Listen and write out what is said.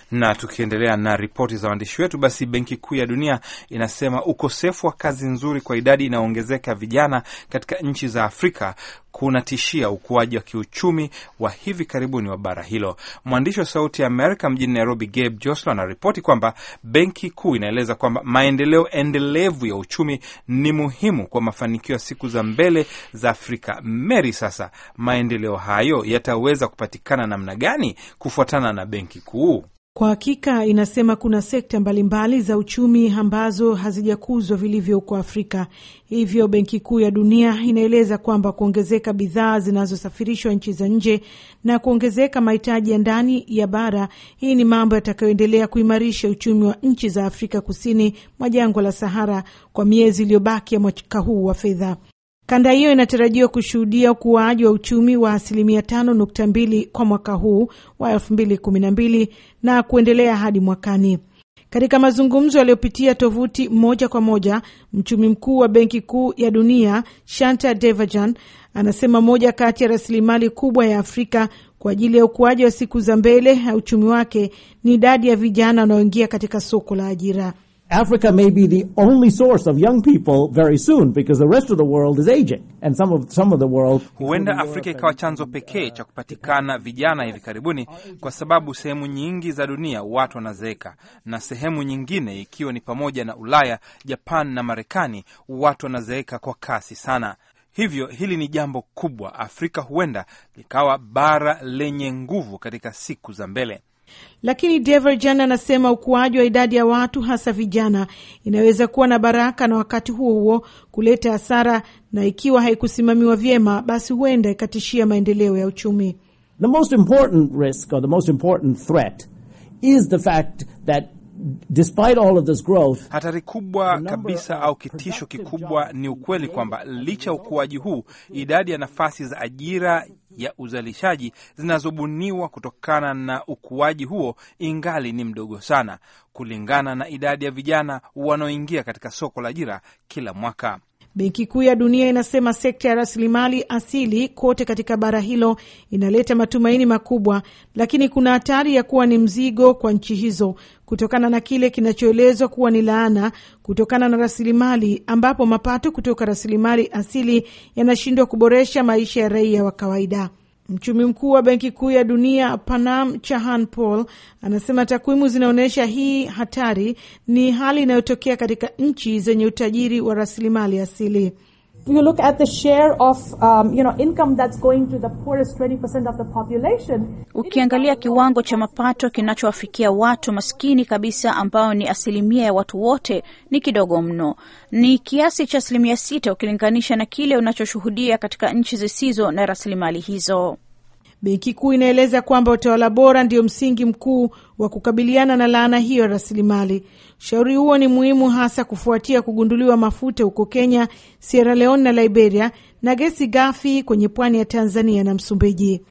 Na tukiendelea na ripoti za waandishi wetu, basi Benki Kuu ya Dunia inasema ukosefu wa kazi nzuri kwa idadi inayoongezeka vijana katika nchi za Afrika kunatishia ukuaji wa kiuchumi wa hivi karibuni wa bara hilo. Mwandishi wa Sauti ya Amerika mjini Nairobi, Gabe Joslo, anaripoti kwamba Benki Kuu inaeleza kwamba maendeleo endelevu ya uchumi ni muhimu kwa mafanikio ya siku za mbele za Afrika. Mary, sasa maendeleo hayo yataweza kupatikana namna gani kufuatana na Benki Kuu? Kwa hakika inasema kuna sekta mbalimbali za uchumi ambazo hazijakuzwa vilivyo huko Afrika. Hivyo Benki Kuu ya Dunia inaeleza kwamba kuongezeka bidhaa zinazosafirishwa nchi za nje na kuongezeka mahitaji ya ndani ya bara, hii ni mambo yatakayoendelea kuimarisha uchumi wa nchi za Afrika kusini mwa jangwa la Sahara kwa miezi iliyobaki ya mwaka huu wa fedha. Kanda hiyo inatarajiwa kushuhudia ukuaji wa uchumi wa asilimia tano nukta mbili kwa mwaka huu wa elfu mbili kumi na mbili na kuendelea hadi mwakani. Katika mazungumzo yaliyopitia tovuti moja kwa moja, mchumi mkuu wa Benki Kuu ya Dunia Shanta Devajan anasema moja kati ya rasilimali kubwa ya Afrika kwa ajili ya ukuaji wa siku za mbele ya uchumi wake ni idadi ya vijana wanaoingia katika soko la ajira. Africa may be the only source of young people very soon because the rest of the world is aging and some of some of the world. Huenda Afrika ikawa chanzo pekee cha kupatikana vijana hivi karibuni, kwa sababu sehemu nyingi za dunia watu wanazeeka, na sehemu nyingine ikiwa ni pamoja na Ulaya, Japan na Marekani, watu wanazeeka kwa kasi sana. Hivyo hili ni jambo kubwa. Afrika huenda likawa bara lenye nguvu katika siku za mbele. Lakini Deverjan anasema ukuaji wa idadi ya watu hasa vijana inaweza kuwa na baraka na wakati huo huo kuleta hasara, na ikiwa haikusimamiwa vyema, basi huenda ikatishia maendeleo ya uchumi. The most important risk or the most important threat is the fact that despite all of this growth, hatari kubwa kabisa au kitisho kikubwa ni ukweli kwamba licha ya ukuaji huu, idadi ya nafasi za ajira ya uzalishaji zinazobuniwa kutokana na ukuaji huo ingali ni mdogo sana kulingana na idadi ya vijana wanaoingia katika soko la ajira kila mwaka. Benki Kuu ya Dunia inasema sekta ya rasilimali asili kote katika bara hilo inaleta matumaini makubwa, lakini kuna hatari ya kuwa ni mzigo kwa nchi hizo kutokana na kile kinachoelezwa kuwa ni laana kutokana na rasilimali, ambapo mapato kutoka rasilimali asili yanashindwa kuboresha maisha ya raia wa kawaida. Mchumi mkuu wa Benki Kuu ya Dunia Panam Chahan Paul anasema takwimu zinaonyesha hii hatari ni hali inayotokea katika nchi zenye utajiri wa rasilimali asili. You look at the share of um, you know income that's going to the poorest 20% of the population. Ukiangalia kiwango cha mapato kinachowafikia watu maskini kabisa ambao ni asilimia ya watu wote ni kidogo mno. Ni kiasi cha asilimia sita ukilinganisha na kile unachoshuhudia katika nchi zisizo na rasilimali hizo. Benki Kuu inaeleza kwamba utawala bora ndio msingi mkuu wa kukabiliana na laana hiyo ya rasilimali. Ushauri huo ni muhimu hasa kufuatia kugunduliwa mafuta huko Kenya, Sierra Leone na Liberia na gesi ghafi kwenye pwani ya Tanzania na Msumbiji.